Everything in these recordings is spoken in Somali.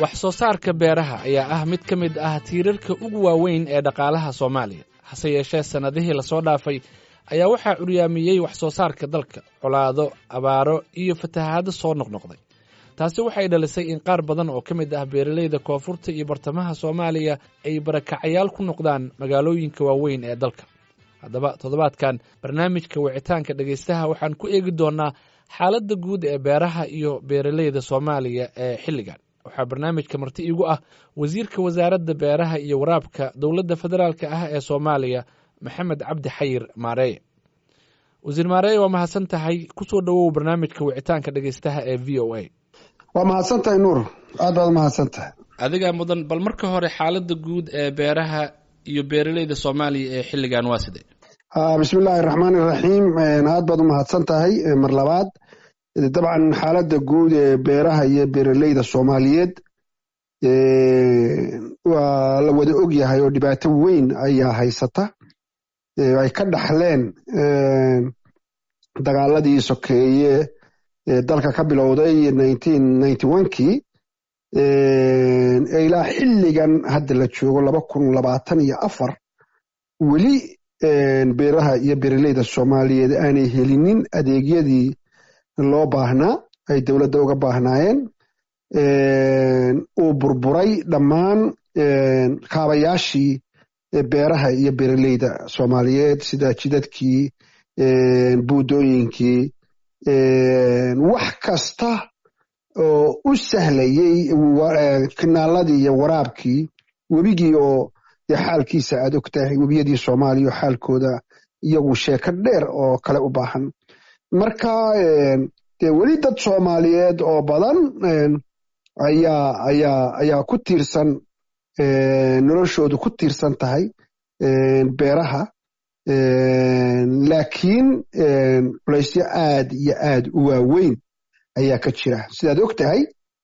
wax soo saarka beeraha ayaa ah mid ka mid ah tiirarka ugu waaweyn ee dhaqaalaha soomaaliya hase yeeshee sannadihii lasoo dhaafay ayaa waxaa curyaamiyey wax soo saarka dalka colaado abaaro iyo fatahaado soo noqnoqday taasi waxay dhalisay in qaar badan oo ka mid ah beeralayda koonfurta iyo bartamaha soomaaliya ay barakacayaal ku noqdaan magaalooyinka waaweyn ee dalka haddaba toddobaadkan barnaamijka wicitaanka dhegaystaha waxaan ku eegi doonnaa xaaladda guud ee beeraha iyo beeralayda soomaaliya ee xilligan waxaa barnaamijka marti iigu ah wasiirka wasaaradda beeraha iyo waraabka dowladda federaalka ah ee soomaaliya maxamed cabdi xayir maareeye wasiir maareeye waa mahadsan tahay kusoo dhowow barnaamijka wicitaanka dhegaystaha ee v o a waa mahadsan tahay nuur aad baad umahadsan tahay adigaa mudan bal marka hore xaaladda guud ee beeraha iyo beeralayda soomaaliya ee xilligan waa sidee bismi illaahi raxmaan iraxiim aad baad umahadsan tahay mar labaad dabcan xaaladda guud ee beeraha iyo beeralayda soomaaliyeed waa la wada og yahay oo dhibaato weyn ayaa haysata ay ka dhaxleen dagaaladii sokeeye ee dalka ka bilowday kii ilaa xilligan hadda la joogo laba kun labaatan iyo afar weli beeraha iyo beeralayda soomaaliyeed aanay helinin adeegyadii loo baahnaa ay dowladda uga baahnaayeen uu burburay dhammaan kaabayaashii beeraha iyo beeralayda soomaaliyeed sida jidadkii buudooyinkii wax kasta oo u sahlayey kinaaladii iyo waraabkii webigii oo dee xaalkiisa aad og tahay webiyadii soomaaliya oo xaalkooda iyagu sheeko dheer oo kale u baahan marka dee weli dad soomaaliyeed oo badan ayaa ayaa ayaa ku tiirsan noloshoodu ku tiirsan tahay beeraha laakiin culaysyo aad iyo aad u waaweyn ayaa ka jira sidaad og tahay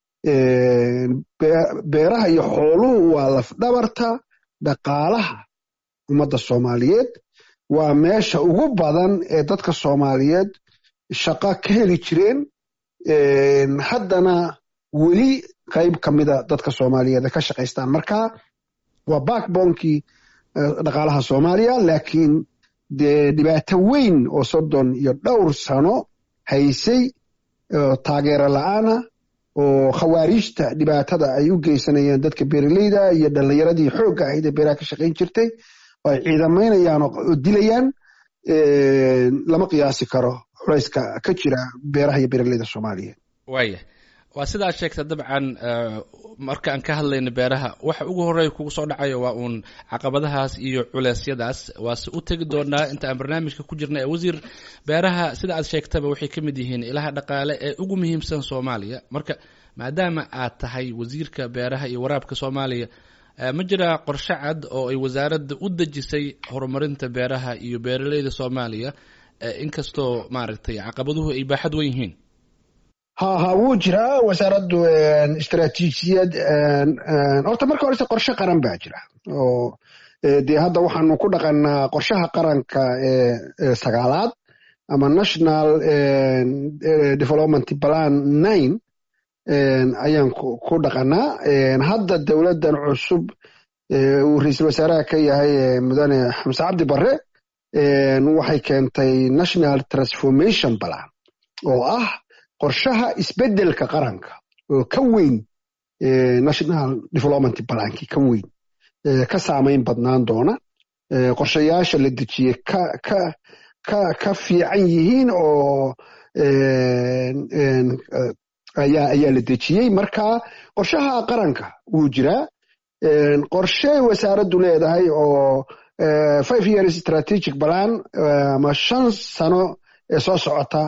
beeraha iyo xooluhu waa lafdhabarta dhaqaalaha ummadda soomaaliyeed waa meesha ugu badan ee dadka soomaaliyeed shaqo ka heli jireen haddana weli qayb ka mida dadka soomaaliyeed ka shaqaystaan marka waa backbonkii dhaqaalaha soomaaliya laakiin dee dhibaato weyn oo soddon iyo dhowr sano haysay taageero la-aana oo khawaariijta dhibaatada ay u geysanayeen dadka beeralayda iyo dhallinyaradii xoogga ahayd ee beeraha ka shaqayn jirtay oo ay ciidamaynayaan oo dilayaan lama qiyaasi karo culayska ka jira beeraha iyo beeralayda soomaaliyeed waaya waa sidaa sheegta dabcan marka aan ka hadlayno beeraha waxa ugu horeeya kugu soo dhacayo waa uun caqabadahaas iyo culeysyadaas waase u tegi doonaa inta aan barnaamijka ku jirna ee wasiir beeraha sida aad sheegtaba waxay ka mid yihiin ilaha dhaqaale ee ugu muhiimsan soomaaliya marka maadaama aad tahay wasiirka beeraha iyo waraabka soomaaliya ma jiraa qorshe cad oo ay wasaaradda u dejisay horumarinta beeraha iyo beeralayda soomaaliya inkastoo maaragtay caqabaduhu ay baaxad wen yihiin ha ha wuu jiraa wasaaraddu istaraatiijiyad horta marka horese qorshe qaran baa jira oo dee hadda waxaanu ku dhaqannaa qorshaha qaranka ee sagaalaad ama national development plan nine ayaan ku dhaqannaa hadda dowladdan cusub uu ra-iisul wasaaraha ka yahay mudane xamse cabdi barre waxay keentay national transformation plan oo ah qorshaha isbeddelka qaranka oo ka weyn national development balankii ka weyn ka saamayn badnaan doona qorshayaasha la dejiyey ka ka ka ka fiican yihiin oo ayaa ayaa la dejiyey marka qorshaha qaranka wuu jiraa qorshe wasaaraddu leedahay oo five years strategic plan ama shan sano ee soo socota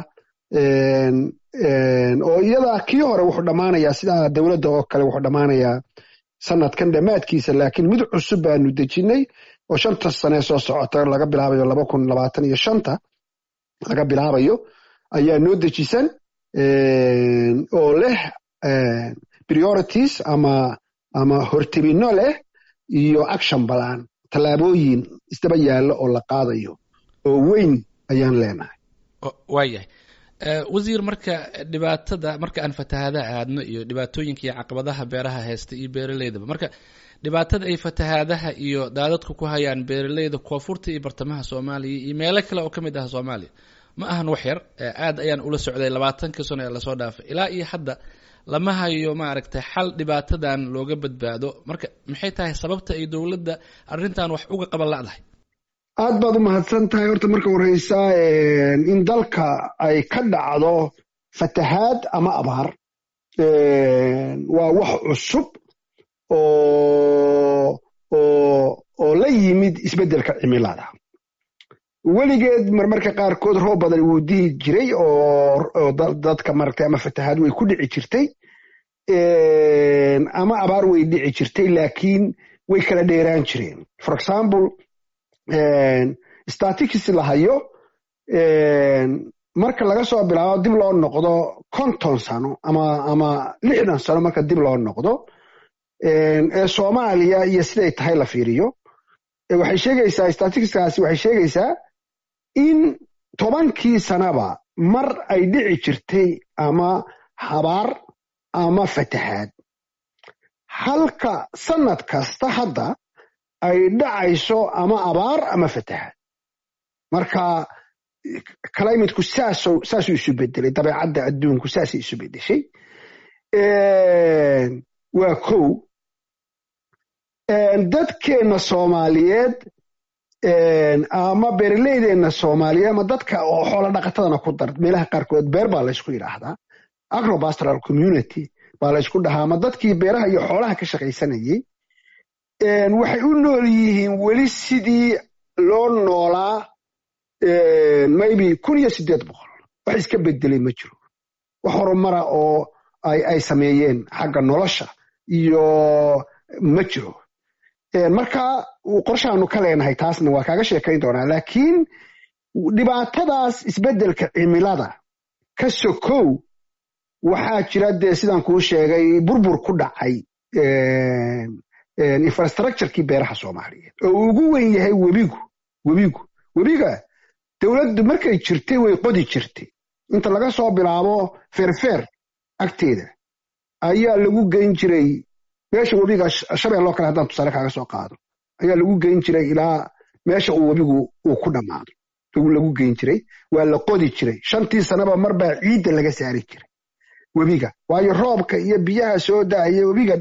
oo iyada kii hore wuxuu dhammaanayaa sidaa dowladda oo kale wuxuu dhammaanayaa sanadkan dhammaadkiisa laakiin mid cusub baanu dejinnay oo shanta sanee soo socota laga bilaabayo laba kun labaatan iyo shanta laga bilaabayo ayaa noo dejisan oo leh priorities ama ama hortebinno leh iyo action balan tallaabooyin isdaba yaallo oo la qaadayo oo weyn ayaan leenahay waayahay wasiir marka dhibaatada marka aan fatahaadaha aadno iyo dhibaatooyinka iyo caqabadaha beeraha haysta iyo beeraleydaba marka dhibaatada ay fatahaadaha iyo daadadku ku hayaan beeraleyda koonfurta iyo bartamaha soomaaliya iyo meelo kale oo ka mid ah soomaaliya ma ahan wax yar aad ayaan ula socday labaatankii sano ee lasoo dhaafay ilaa iyo hadda lama hayo maaragtay xal dhibaatadan looga badbaado marka maxay tahay sababta ay dowladda arrintan wax uga qaban la'dahay aad baad u mahadsan tahay horta marka horeysa in dalka ay ka dhacdo fatahaad ama abaar waa wax cusub oo oo la yimid isbeddelka cimilada weligeed marmarka qaarkood roob badan wuu dihi jiray oo dadka maratay ama fatahaad way ku dhici jirtay ama abaar way dhici jirtay laakiin way kala dheeraan jireen for example statistics la hayo marka laga soo bilaabo dib loo noqdo konton sano ama ama lixdan sano marka dib loo noqdo ee soomaaliya iyo siday tahay la fiiriyo waxay sheegaysaa statisticskaasi waxay sheegaysaa in tobankii sanaba mar ay dhici jirtay ama habaar ama fatahaad halka sanad kasta hadda ay dhacayso ama abaar ama fatahaad marka climateku saasuu isu bedelay dabeecadda adduunku saasay isu bedeshay waa kow dadkeenna soomaaliyeed ama beeraleydeenna soomaaliyeed ama dadka oo xoola dhaqatadana ku dar meelaha qaarkood beer baa laysku yidhaahdaa agropastoral community baa laysku dhahaa ama dadkii beeraha iyo xoolaha ka shaqaysanayey waxay u nool yihiin weli sidii loo noolaa maybe kun iyo siddeed boqol wax iska bedelay ma jiro wax horumara oo ay sameeyeen xagga nolosha iyo ma jiro marka qorshaanu ka leenahay taasna waa kaaga sheekayn doonaa laakiin dhibaatadaas isbeddelka cimilada ka sokow waxaa jira dee sidaan kuu sheegay burbur ku dhacay infrastructurekii beeraha soomaaliyeed oo uu ugu wen yahay webigu webigu webiga dowladdu markay jirtay way qodi jirtay inta laga soo bilaabo feerfeer agteeda ayaa lagu geyn jiray meesha webiga shabeelloo kale haddaan tusaale kaaga soo qaado ayaa lagu geyn jiray ilaa meesha uu webigu uu ku dhammaado lagu geyn jiray waa la qodi jiray shantii sanaba marbaa ciidda laga saari jiray webiga waayo roobka iyo biyaha soo daaya webiga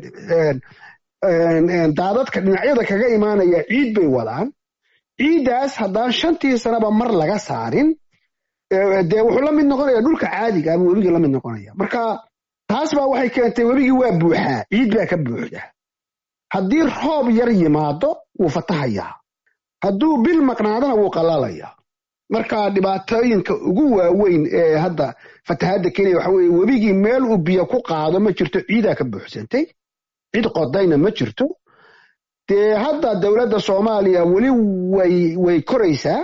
daadadka dhinacyada kaga imaanaya ciid bay wadaan ciiddaas haddaan shantii sanaba mar laga saarin dee wuxuu la mid noqonaya dhulka caadiga ama webigii la mid noqonaya marka taas baa waxay keentay webigii waa buuxaa ciid baa ka buuxda haddii roob yar yimaado wuu fatahayaa hadduu bil maqnaadana wuu qalalayaa marka dhibaatooyinka ugu waaweyn ee hadda fatahaadda kenya waxa weeye webigii meel uu biyo ku qaado ma jirto ciidaa ka buuxsantay cid qodayna ma jirto dee hadda dowladda soomaaliya weli way way koraysaa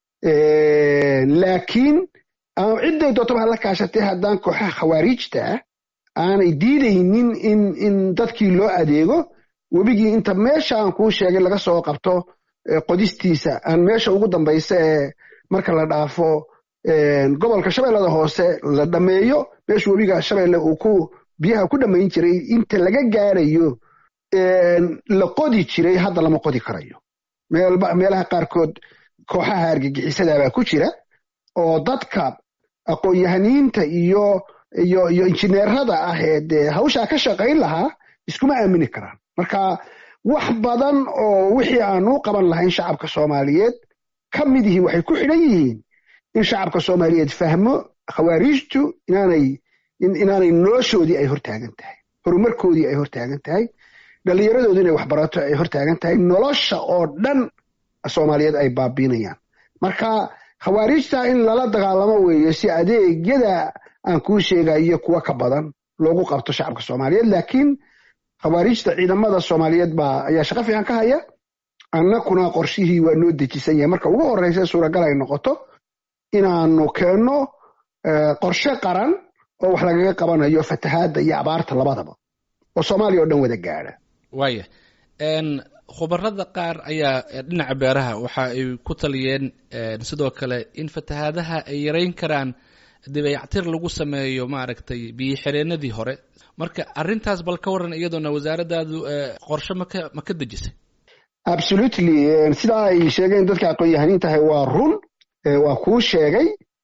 laakiin cidday dootaba hala kaashatay haddaan kooxaha khawaariijta ah aanay diidaynin in in dadkii loo adeego webigii inta meesha aan kuu sheegay laga soo qabto qodistiisa aan meesha ugu dambaysa ee marka la dhaafo gobolka shabeellada hoose la dhammeeyo meesha webiga shabeelle uu ku biyaha ku dhammayn jiray inta laga gaarayo la qodi jiray hadda lama qodi karayo meelaha qaarkood kooxaha argagixisadabaa ku jira oo dadka aqoon-yahaniinta iyo iyo iyo injineerada ah ee dee hawshaa ka shaqayn lahaa iskuma aamini karaan marka wax badan oo wixii aan u qaban lahayn shacabka soomaaliyeed ka mid yihiin waxay ku xidhan yihiin in shacabka soomaaliyeed fahmo khawaariijtu inaanay inaanay noloshoodii ay hortaagan tahay horumarkoodii ay hortaagan tahay dhallinyaradoodu inay waxbarato ay hortaagan tahay nolosha oo dhan soomaaliyeed ay baabiinayaan marka khawaariijta in lala dagaalamo weeye si adeegyada aan kuu sheegayo kuwa ka badan loogu qabto shacabka soomaaliyeed laakiin khawaariijta ciidamada soomaaliyeed baa ayaa shaqo fiican ka haya annakuna qorshihii waa noo dejisan yahay marka ugu horreysa suuragal ay noqoto inaanu keenno qorshe qaran oo wax lagaga qabanayo fatahaadda iyo abaarta labadaba oo soomaaliya oo dhan wada gaadha waaya khubarada qaar ayaa dhinaca beeraha waxa ay ku taliyeen sidoo kale in fatahaadaha ay yareyn karaan dibeyactir lagu sameeyo maaragtay biyo xireenadii hore marka arrintaas bal ka waran iyadoona wasaaraddaadu qorshe maka ma ka dejisay absolutely sidaa ay sheegeen dadka aqoon-yahaniin tahay waa run waa kuu sheegay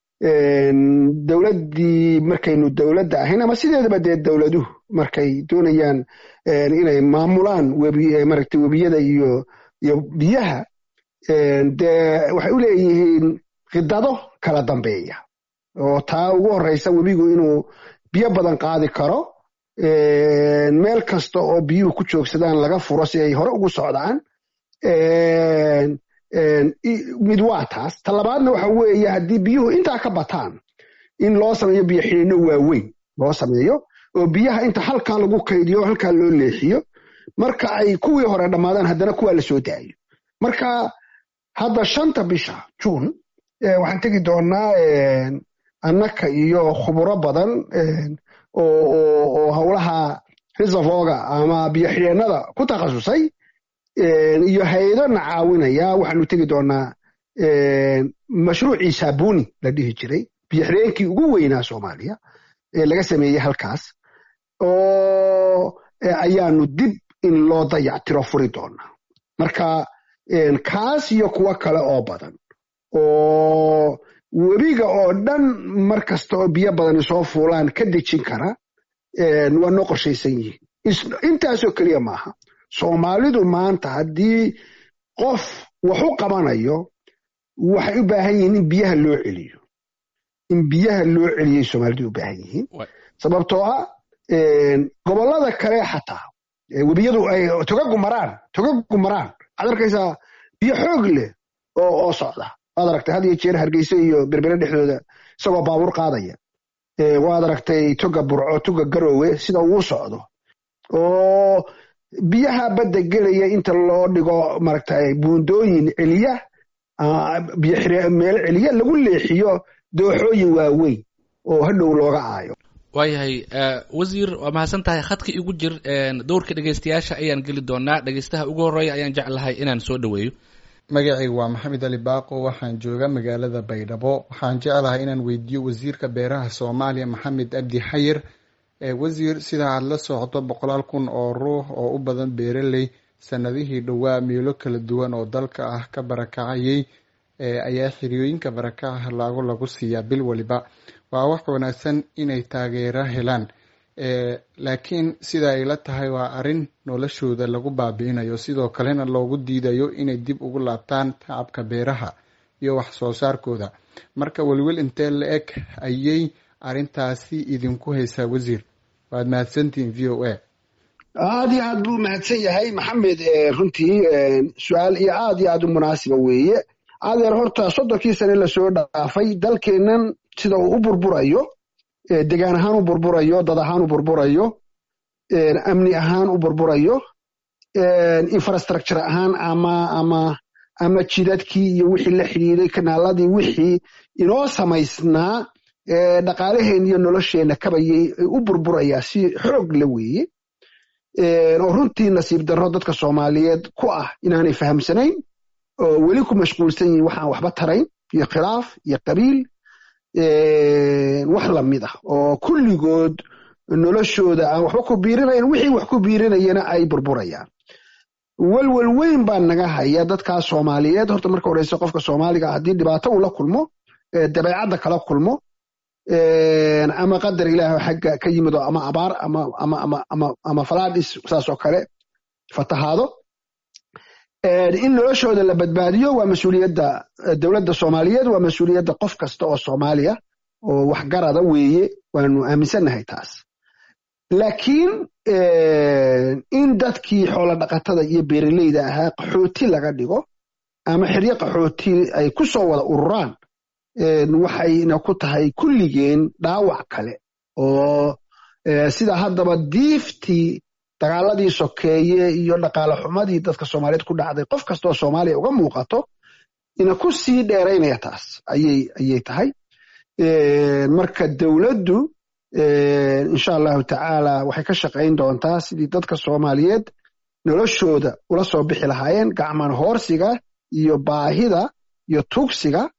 dowladdii markaynu dowladda ahayn ama sideedaba dee dowladuhu markay doonayaan inay maamulaan webi maaragtay webiyada iyo iyo biyaha dee waxay u leeyihiin khidado kala dambeeya oo taa ugu horreysa webigu inuu biyo badan qaadi karo meel kasta oo biyuhu ku joogsadaan laga furo si ay hore ugu socdaan mid waa taas ta labaadna waxa weeye haddii biyuhu intaa ka bataan in loo sameeyo biyo xidhiino waaweyn loo sameeyo oo biyaha inta halkaa lagu kaydiyo halkaa loo leexiyo marka ay kuwii hore dhammaadaan haddana kuwaa la soo daayo marka hadda shanta bisha juun waxaan tegi doonaa annaka iyo khuburo badan oo howlaha reservoga ama biyo xidheennada ku takhasusay iyo hay-ado na caawinaya waxaanu tegi doonaa mashruucii saabuni la dhihi jiray biyo xidheenkii ugu weynaa soomaaliya ee laga sameeyey halkaas oo ayaanu dib in loo dayactiro furi doonaa marka kaas iyo kuwo kale oo badan oo webiga oo dhan mar kasta oo biyo badani soo fuulaan ka dejin kara waa noo qorshaysan yihiin intaasoo keliya maaha soomaalidu maanta haddii qof wax u qabanayo waxay u baahan yihiin in biyaha loo celiyo in biyaha loo celiyay soomaalidu u baahan yihiin sababtoo ah gobollada kale xataa webiyadu ay togagu maraan togagu maraan waxaad arkaysaa biyo xoog leh oo oo socda waad aragtay had iyo jeer hargeysa iyo berbere dhexdooda isagoo baabuur qaadaya waad aragtay toga burco toga garoowe sida uu socdo oo biyaha badda gelaya inta loo dhigo maaragtay buundooyin celiya meel celiya lagu leexiyo dooxooyin waaweyn oo hadhow looga aayo waayahay wasiir waa mahadsan tahay khadka igu jir dowrka dhegeystayaasha ayaan geli doonaa dhegeystaha ugu horreeya ayaan jeclahay inaan soo dhoweeyo magacayga waa maxamed ali baaqo waxaan jooga magaalada baydhabo waxaan jeclahay inaan weydiiyo wasiirka beeraha soomaaliya maxamed abdi xayir wasiir sida aad la socdo boqolaal kun oo ruux oo u badan beeraley sanadihii dhowaa meelo kala duwan oo dalka ah ka barakacayay ayaa xiriyooyinka barakaca laago lagu siiyaa bil waliba waa wax wanaagsan inay taageero helaan laakiin sida ay la tahay waa arrin noloshooda lagu baabi'inayo sidoo kalena loogu diidayo inay dib ugu laabtaan tacabka beeraha iyo wax soo saarkooda marka welwel intee la eg ayay arrintaasi idinku haysaa wasiir waad mahadsantihiin v o a aad iyo aad buu mahadsan yahay maxamed runtii su-aal iyo aad iyo aad u munaasiba weeye adeer horta soddonkii sane lasoo dhaafay dalkeennan sida uu u burburayo degaan ahaan u burburayo dad ahaan u burburayo amni ahaan u burburayo infrastructure ahaan ama ama ama jidadkii iyo wixii la xidhiiday kanaaladii wixii inoo samaysnaa dhaqaalaheen iyo nolosheenna kabayay u burburayaa si xoog la weeye oo runtii nasiib darro dadka soomaaliyeed ku ah inaanay fahamsanayn oo weli ku mashquulsan yihin waxaan waxba tarayn iyo khilaaf iyo qabiil wax lamid ah oo kulligood noloshooda aan waxba ku biirinayn wixii wax ku biirinayana ay burburayaan welwel weyn baa naga haya dadkaas soomaaliyeed horta marka horeyse qofka soomaaliga haddii dhibaato uu la kulmo dabeecadda kala kulmo ama qadar ilaah xagga ka yimido ama abaar ama falaadhis saasoo kale fatahaado in noloshooda la badbaadiyo waa mas-uuliyadda dowladda soomaaliyeed waa mas-uuliyadda qof kasta oo soomaaliya oo waxgarada weeye waanu aaminsannahay taas laakiin in dadkii xoolo dhaqatada iyo beeraleyda ahaa qaxooti laga dhigo ama xeryo qaxooti ay ku soo wada ururaan waxayna ku tahay kulligeen dhaawac kale oo sida haddaba diiftii dagaaladii sokeeye iyo dhaqaale xumadii dadka soomaaliyeed ku dhacday qof kastaoo soomaaliya uga muuqato ina ku sii dheeraynaya taas ayay tahay marka dowladdu insha allahu tacaala waxay ka shaqayn doontaa sidii dadka soomaaliyeed noloshooda ula soo bixi lahaayeen gacman hoorsiga iyo baahida iyo tugsiga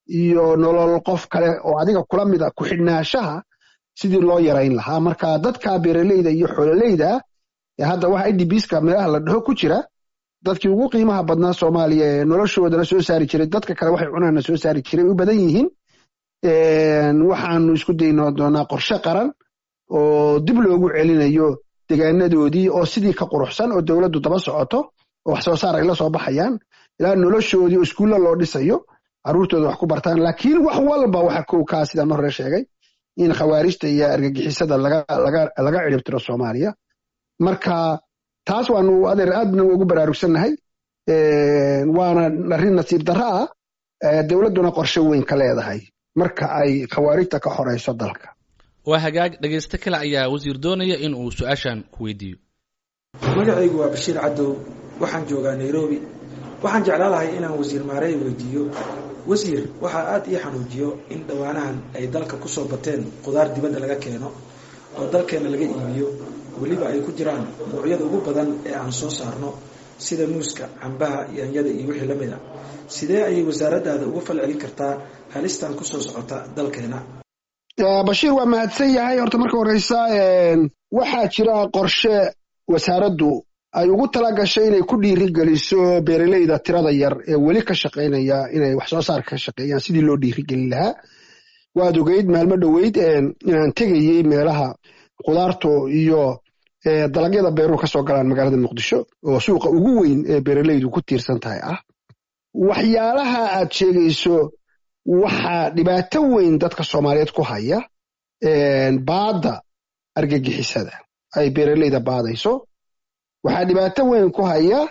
iyo nolol qof kale oo adiga kula mid a ku xidhnaashaha sidii loo yarayn lahaa marka dadka beeraleyda iyo xoololeyda hadda waxa idbska meelaha la dhaho ku jira dadkii ugu qiimaha badnaa soomaaliya ee noloshoodana soo saari jiray dadka kale waxay cunaana soo saari jiray u badan yihiin waxaanu isku dayno doonaa qorshe qaran oo dib loogu celinayo degaanadoodii oo sidii ka quruxsan oo dowladdu daba socoto oo wax soo saar ay la soo baxayaan ilaa noloshoodii oo iskuulla loo dhisayo carruurtooda wax ku bartaan laakiin wax walba waxa kow kaa sidaan hore sheegay in khawaarijta iyo argagixisada laga ciribtiro soomaaliya marka taas waanu adeer aadna ugu baraarugsannahay waana arrin nasiib darro ah dowladduna qorshe weyn ka leedahay marka ay khawaarijta ka horeyso dalka waa hagaag dhegaysto kale ayaa wasiir doonaya in uu su-aashan ku weydiiyo magacaygu waa bashiir cadow waxaan joogaa nairobi waxaan jeclaan lahay inaan wasiir maarey weydiiyo wasiir waxaa aada ii xanuujiyo in dhowaanahan ay dalka kusoo bateen qudaar dibadda laga keeno oo dalkeenna laga iibiyo weliba ay ku jiraan noocyada ugu badan ee aan soo saarno sida muuska cambaha yaanyada iyo wixii la mid a sidee ayay wasaaraddaada uga fal celin kartaa halistan kusoo socota dalkeena bashiir waa mahadsan yahay horta marka horeysa waxaa jira qorshe wasaaraddu ay ugu tala gashay inay ku dhiiri geliso beeraleyda tirada yar ee weli ka shaqaynaya inay wax soo saar ka shaqeeyaan sidii loo dhiirigelin lahaa waad ogeyd maalmo dhoweyd inaan tegayey meelaha khudaartu iyo dalagyada beeruhu ka soo galaan magaalada muqdisho oo suuqa ugu weyn ee beeraleydu ku tiirsan tahay ah waxyaalaha aad sheegayso waxaa dhibaato weyn dadka soomaaliyeed ku haya baadda argagixisada ay beeraleyda baadayso waxaa dhibaato weyn ku haya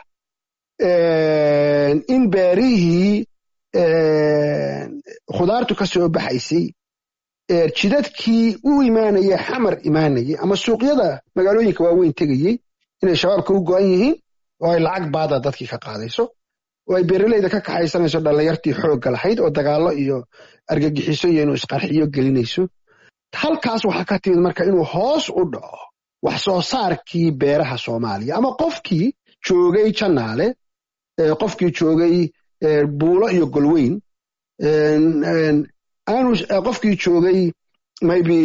in beerihii khudaartu ka soo baxaysay jidadkii u imaanaya xamar imaanayay ama suuqyada magaalooyinka waaweyn tegayey inay shabaabka u go'an yihiin oo ay lacag baada dadkii ka qaadayso oo ay beeraleyda ka kaxaysanayso dhallinyartii xoogga lahayd oo dagaallo iyo argagixiso iyo inuu isqarxiyo gelinayso halkaas waxaa ka timid marka inuu hoos u dhaco wax soo saarkii beeraha soomaaliya ama qofkii joogay janaale qofkii joogay buulo iyo golweyn aanu qofkii joogay maybe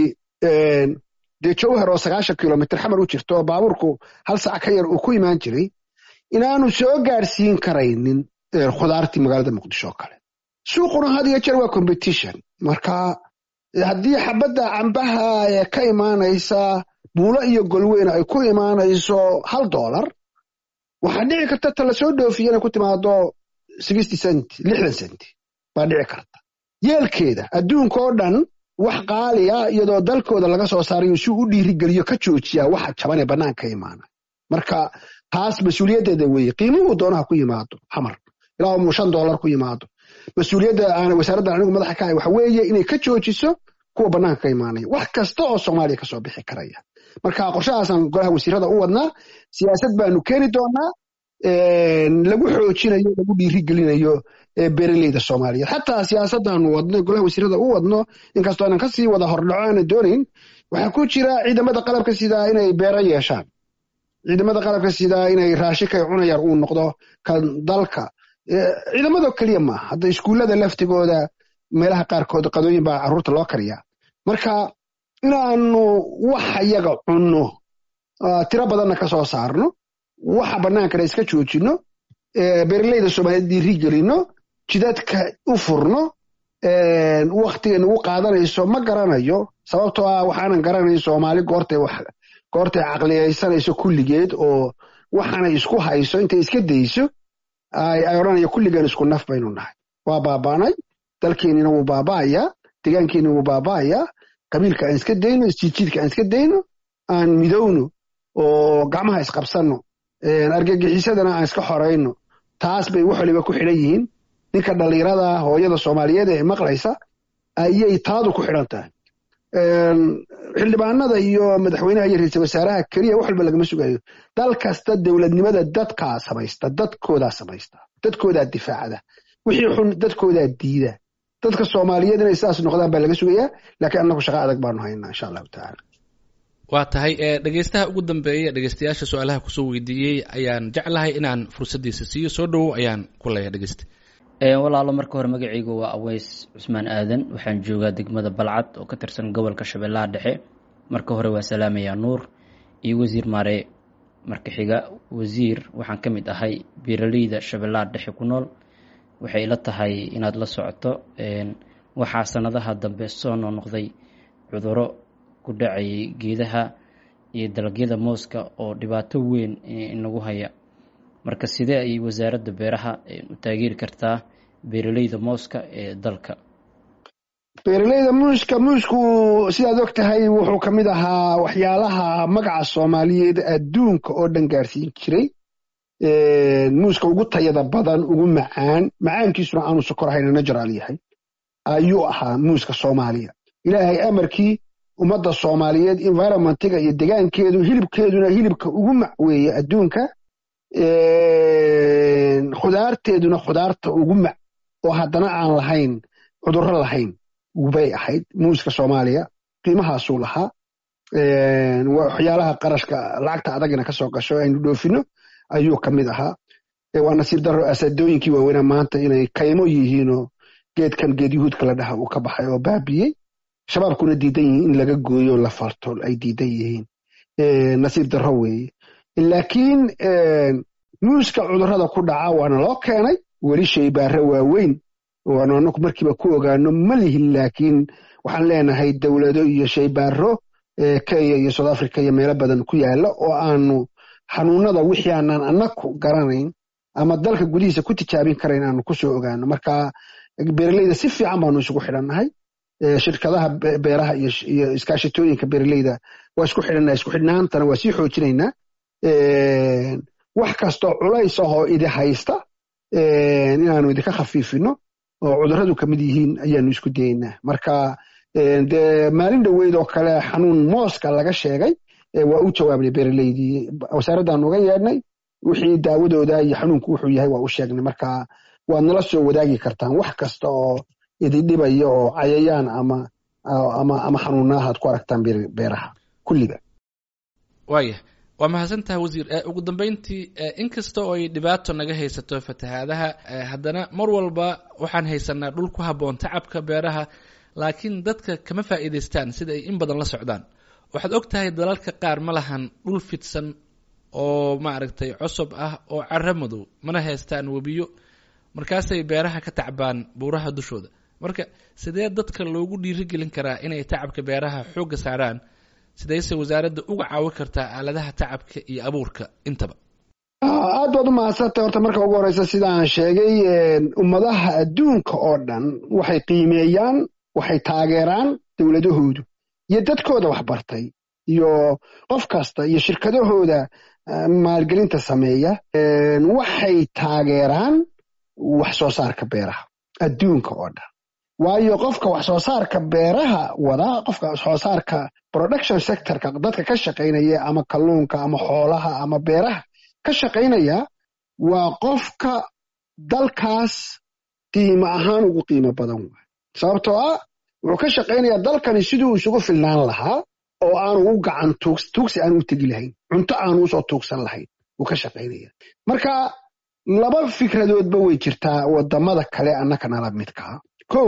dee jowhar oo sagaashan kilomitr xamar u jirto oo baabuurku hal sac ka yar uu ku imaan jiray inaanu soo gaarsiin karaynin khudaartii magaalada muqdisho oo kale suuquna had iyo jeer waa competition marka haddii xabadda cambaha ee ka imaanaysa buulo iyo golweyn ay ku imaanayso hal dollar waxaa dhici karta ta la soo dhoofiya inay ku timaado sixty cent lixdan cent baa dhici karta yeelkeeda adduunka oo dhan wax qaaliya iyadoo dalkooda laga soo saarayo si u dhiirigeliyo ka joojiyaa waxa jaban ee bannaanka imaana marka taas mas-uuliyaddeeda weeye qiimuhu doonaha ku yimaado xamar ilaa mu shan dollar ku yimaado mas-uuliyadda aan wasaaraddan anigu madaxa ka ahay waxa weeye inay ka joojiso kuwa bannaanka ka imaanaya wax kasta oo soomaaliya kasoo bixi karaya marka qorshahaasaan golaha wasiirada u wadnaa siyaasad baanu keeni doonaa lagu xoojinayo lagu dhiirigelinayo beeraleyda soomaaliyeed xataa siyaasaddaanu wadno golaha wasiirada u wadno inkastoo aanan kasii wada hordhaco aanan doonayn waxaa ku jira ciidamada qalabka sidaa inay beero yeeshaan ciidamada qalabka sidaa inay raashikay cunayar uu noqdo kan dalka ciidamado keliya maaha hadda iskuullada laftigooda meelaha qaarkood qadooyin baa carruurta loo kariyaa marka inaanu waxa yaga cunno tiro badanna ka soo saarno waxa bannaankana iska joojinno beeraleyda soomaaliyeed dhiiri gelino jidadka u furno waktiga nagu qaadanayso ma garanayo sababtoo ah waxaanan garanayn soomaali goortay goortay caqliyaysanayso kulligeed oo waxaanay isku hayso intay iska dayso ay odhanaya kulligeen isku naf baynu nahay waa baabaanay dalkeennina wuu baaba'ayaa degaankeennina wuu baaba'ayaa qabiilka aan iska dayno isjiidjiidka aan iska dayno aan midowno oo gacmaha isqabsanno argagixisadana aan iska xorayno taas bay wax waliba ku xidhan yihiin ninka dhallinyarada hooyada soomaaliyeed ee maqlaysa ayay taadu ku xidhan tahay xildhibaanada iyo madaxweynaha iyo ra-iisal wasaaraha keliya wax walba lagama sugayo dal kasta dowladnimada dadkaa samaysta dadkoodaa samaysta dadkoodaa difaacda wixii xun dadkoodaa diida dadka soomaaliyeed inay sidaas noqdaan baa laga sugayaa laakiin annagu shaqa adag baanu haynaa insha allahu tacaala waa tahay dhegeystaha ugu dambeeya dhegeystayaasha su-aalaha kusoo weydiiyey ayaan jeclahay inaan fursaddiisa siiyo soo dhowow ayaan ku leeya dhegeysta walaalo marka hore magacaygu waa aweys cusmaan aadan waxaan joogaa degmada balcad oo ka tirsan gobolka shabeellaha dhexe marka hore waa salaamayaa nuur iyo wasiir maare marka xiga wasiir waxaan ka mid ahay beeraleyda shabeellaha dhexe ku nool waxay ila tahay inaad la socoto waxaa sanadaha dambe soo noqnoqday cuduro ku dhacayay geedaha iyo dalagyada mooska oo dhibaato weyn inagu haya marka sidee ay wasaaradda beeraha u taageeri kartaa beeraleyda mooska ee dalka beeraleyda muuska muusku sidaad og tahay wuxuu ka mid ahaa waxyaalaha magaca soomaaliyeed adduunka oo dhan gaarsiin jiray muuska ugu tayada badan ugu macaan macaankiisuna aanu sokor ahayna najaraal yahay ayuu ahaa muuska soomaaliya ilaahay amarkii ummadda soomaaliyeed environmentiga iyo degaankeedu hilibkeeduna hilibka ugu mac weeye adduunka khudaarteeduna khudaarta ugu mac oo haddana aan lahayn cudurro lahayn bay ahayd muuska soomaaliya qiimahaasuu lahaa waxyaalaha qarashka lacagta adagina kasoo gasho aynu dhoofino ayuu ka mid ahaa waa nasiib daro asadooyinkii waaweynaa maanta inay kaymo yihiinoo geedkan geed yuhuudka la dhaha uu ka baxay oo baabiyey shabaabkuna diidan yihiin in laga gooyo la farto ay diidan yihiin nasiib daro weeye laakiin muuska cudurrada ku dhaca waana loo keenay weli shaybaare waaweyn waanu anaku markiiba ku ogaano ma lihin laakiin waxaan leenahay dowlado iyo shaybaaro kenya iyo south africa iyo meelo badan ku yaala oo aanu xanuunada wixii aanaan anaku garanayn ama dalka gudihiisa ku tijaabin karayn aanu kusoo ogaano marka beeraleyda si fiican baanu isugu xidhannahay shirkadaha beeraha iyo iskaashitooyinka beeraleyda waa isku xidhannahay isku xidhnaantana waa sii xoojinaynaa wax kastoo culays ahoo idi haysta inaanu idinka khafiifino oo cudurradu ka mid yihiin ayaanu isku dayaynaa marka dee maalin dhoweyd oo kale xanuun mooska laga sheegay waa u jawaabnay beeraleydii wasaaraddaanu uga yeedhnay wixii daawadooda iyo xanuunku wuxuu yahay waa u sheegnay marka waad nala soo wadaagi kartaan wax kasta oo idindhibaya oo cayayaan ama ama ama xanuunahaad ku aragtaan beeraha kulliga waaya waa mahadsantaha wasiir ugu dambeyntii inkasta oo ay dhibaato naga haysato fatahaadaha haddana mar walba waxaan haysanaa dhul ku habboon tacabka beeraha laakiin dadka kama faa'iidaystaan sida ay in badan la socdaan waxaad og tahay dalalka qaar ma lahan dhul fidsan oo maaragtay cosob ah oo cara madow mana haystaan webiyo markaasay beeraha ka tacbaan buuraha dushooda marka sidee dadka loogu dhiirigelin karaa inay tacabka beeraha xoogga saaraan sidayse wasaaradda uga caawin kartaa aaladaha tacabka iyo abuurka intaba aad baad u mahadsantay horta marka ugu horeysa sidaan sheegay ummadaha adduunka oo dhan waxay qiimeeyaan waxay taageeraan dowladahoodu iyo dadkooda waxbartay iyo qof kasta iyo shirkadahooda maalgelinta sameeya waxay taageeraan wax soo saarka beeraha adduunka oo dhan waayo qofka wax soo saarka beeraha wadaa qofka wax soo saarka production sectorka dadka ka shaqaynaya ama kalluunka ama xoolaha ama beeraha ka shaqaynaya waa qofka dalkaas qiimo ahaan ugu qiimo badan waay sababtoo ah wuxuu ka shaqaynayaa dalkani siduu isugu filnaan lahaa oo aanu u gacan tuugsi aanu u tegi lahayn cunto aanu usoo tuugsan lahayn wuu ka shaqaynaya marka laba fikradoodba way jirtaa wadamada kale annaka nala midkaa kow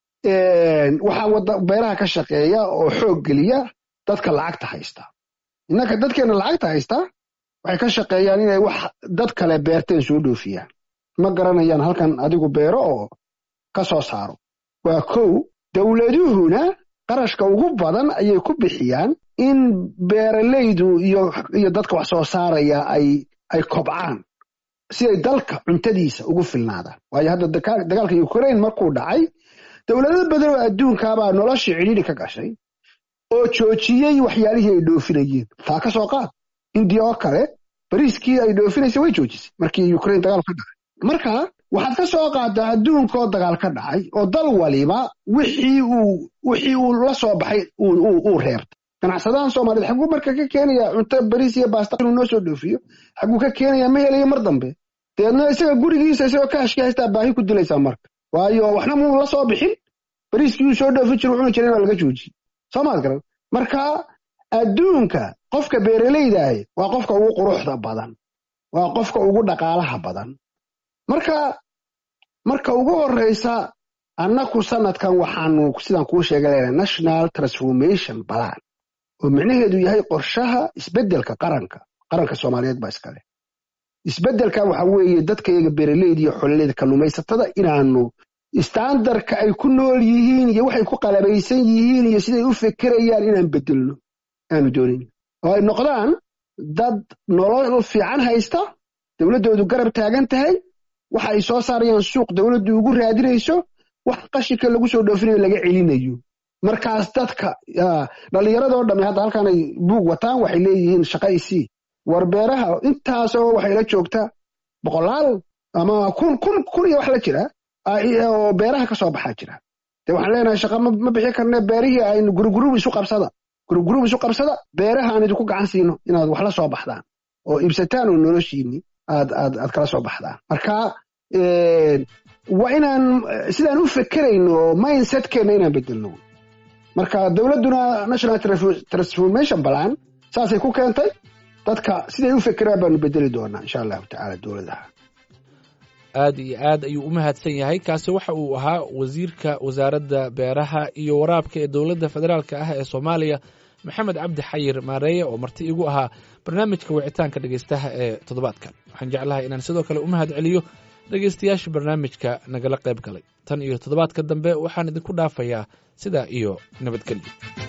waxaa beeraha ka shaqeeya oo xoog geliya dadka lacagta haysta innaka dadkeena lacagta haysta waxay ka shaqeeyaan inay wax dad kale beerteen soo dhoofiyaan ma garanayaan halkan adigu beero oo ka soo saaro waa kow dowladuhuna qarashka ugu badan ayay ku bixiyaan in beeralaydu iyo dadka wax soo saaraya ay kobcaan si ay dalka cuntadiisa ugu filnaadaan waayo hadda dagaalka ukraine markuu dhacay dowlado badan oo adduunkaabaa noloshii cidhiidhi ka gashay oo joojiyey waxyaalihii ay dhoofinayeen taa ka soo qaad indiya oo kale bariiskii ay dhoofinaysa way joojisay markii ukraine dagaal ka dhacay marka waxaad ka soo qaadaa adduunkaoo dagaal ka dhacay oo dal waliba wixii uu wixii uu la soo baxay uu reebtay ganacsadahan soomaaliyeed xaguu marka ka keenaya cunto bariis iyo baasta inuu noo soo dhoofiyo xaguu ka keenaya ma helayo mar dambe deedna isaga gurigiisa isagoo kaashkii haystaa baahi ku dilaysaa marka waayo waxna muu la soo bixin bariiskii uu soo dhoofin jiro cuni jiray waa laga joojiyey soo maad garan marka adduunka qofka beeralaydaah waa qofka ugu quruxda badan waa qofka ugu dhaqaalaha badan marka marka ugu horreysa annaku sanadkan waxaanu sidaan kuu sheegay leedahay national transformation balan oo micnaheedu yahay qorshaha isbeddelka qaranka qaranka soomaaliyeed baa iskale isbeddelka waxa weeye dadkayaga beeraleyda iyo xololeyda kalluumaysatada inaanu istaandarka ay ku nool yihiin iyo waxay ku qalabaysan yihiin iyo siday u fekerayaan inaan bedelno aanu doonin oo ay noqdaan dad nolol fiican haysta dowladdoodu garab taagan tahay waxa ay soo saarayaan suuq dowladdu ugu raadinayso wax qashinka lagu soo dhoofinayo laga celinayo markaas dadka dhallinyaradoo dhamme hadda halkan ay buug wataan waxay leeyihiin shaqa isii war beeraha intaasoo waxay la joogtaa boqolaal ama kun kun kun iyo wax la jira oo beeraha ka soo baxaa jira dee waxaan leenahay shaqa ma bixi karne beerihii aynu gurugurub isu qabsada gurugurub isu qabsada beeraha aan idinku gacan siino inaad wax la soo baxdaan oo iibsataan oo noloshiinni aad aad aad kala soo baxdaan marka waa inaan sidaan u fekerayno mindsetkeenna inaan bedelno marka dowladduna national transformation balan saasay ku keentay dadka siday u fekeraan baanu bedeli doonaa insha allahu tacaala dowladaha aad iyo aad ayuu u mahadsan yahay kaasi waxa uu ahaa wasiirka wasaaradda beeraha iyo waraabka ee dowladda federaalk ah ee soomaaliya maxamed cabdi xayir maareeye oo marti igu ahaa barnaamijka wicitaanka dhegeystaha ee toddobaadkan waxaan jeclahay inaan sidoo kale u mahad celiyo dhegeystayaasha barnaamijka nagala qayb galay tan iyo toddobaadka dambe waxaan idinku dhaafayaa sidaa iyo nabadgelyo